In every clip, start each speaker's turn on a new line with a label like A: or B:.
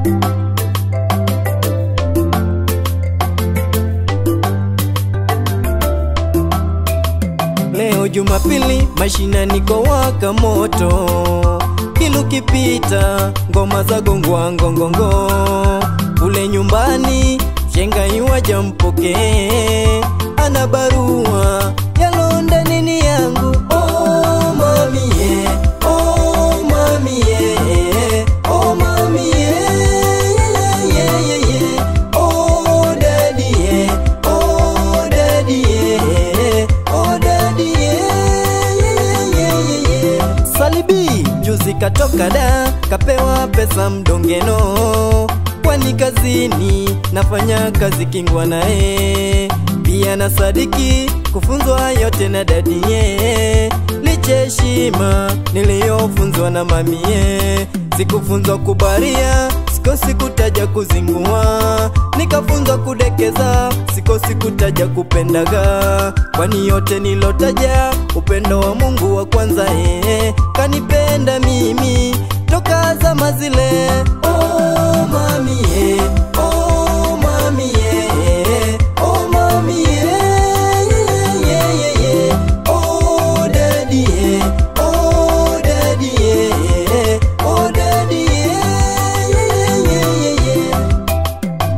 A: Leo Jumapili, mashinani kwa waka moto, kilu kipita, ngoma za gongwa ngongongo. Kule nyumbani, shenga iwaja mpokee, ana barua ya Londa nini yangu. Oh mami yeah, oh mami yeah, oh mami yeah, yeah, yeah, yeah. Oh daddy yeah, oh daddy yeah, oh daddy yeah, yeah, yeah, yeah, yeah. Salibi juzi katoka da kapewa pesa mdongeno, kwani kazini nafanya kazi kingwa naye pia na sadiki kufunzwa yote na dadie, licha heshima niliyofunzwa na mamie, sikufunzwa kubaria sikosi kutaja kuzingua, nikafunzwa kudekeza, sikosi kutaja kupendaga, kwani yote nilotaja upendo wa Mungu wa kwanza eh, kanipenda mimi toka zama zile. Oh mami eh, oh mami eh, oh mami eh, yeah, yeah, yeah, yeah. Oh daddy eh, oh daddy eh, oh daddy eh, yeah, yeah, yeah, yeah, yeah.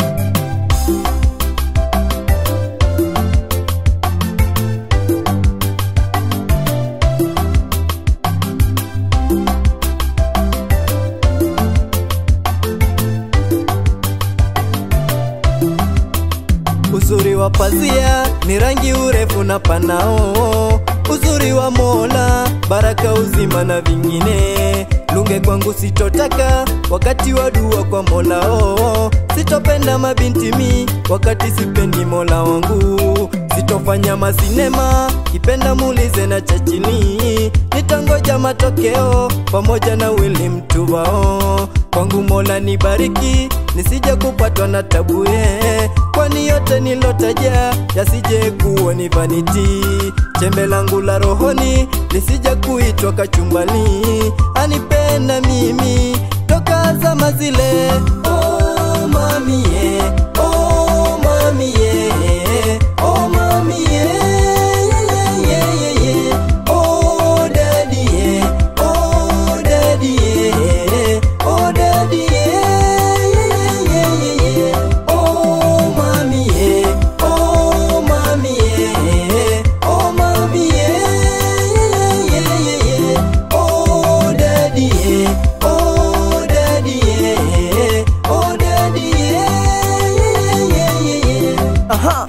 A: Uzuri wa pazia ni rangi, urefu na panao. Uzuri wa Mola, baraka, uzima na vingine. Lunge kwangu sitotaka wakati wa dua kwa Mola oh. Sitopenda mabinti mi wakati sipendi Mola wangu. Sitofanya masinema kipenda muulize na Chachili. Nitangoja matokeo pamoja na Willy Mtuvao. Kwangu Mola nibariki nisije kupatwa na tabu ye, kwani yote nilotaja yasije kuwa ni vaniti. Chembe langu la rohoni lisije kuitwa kachumbali, anipenda mimi toka zama zile. Oh mami ye, oh mami ye, oh mami ye, yeah, yeah, yeah, yeah. Oh daddy ye, oh daddy ye, oh daddy ye, yeah, yeah, yeah, yeah. Oh mami ye, oh mami ye, oh mami ye, yeah, yeah, yeah, yeah. Oh daddy ye, oh daddy ye, oh daddy ye, yeah, yeah, yeah, yeah.
B: Aha.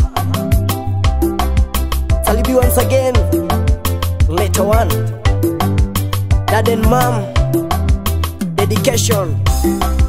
B: Salibi once again. Later one. Dad and mom. Dedication.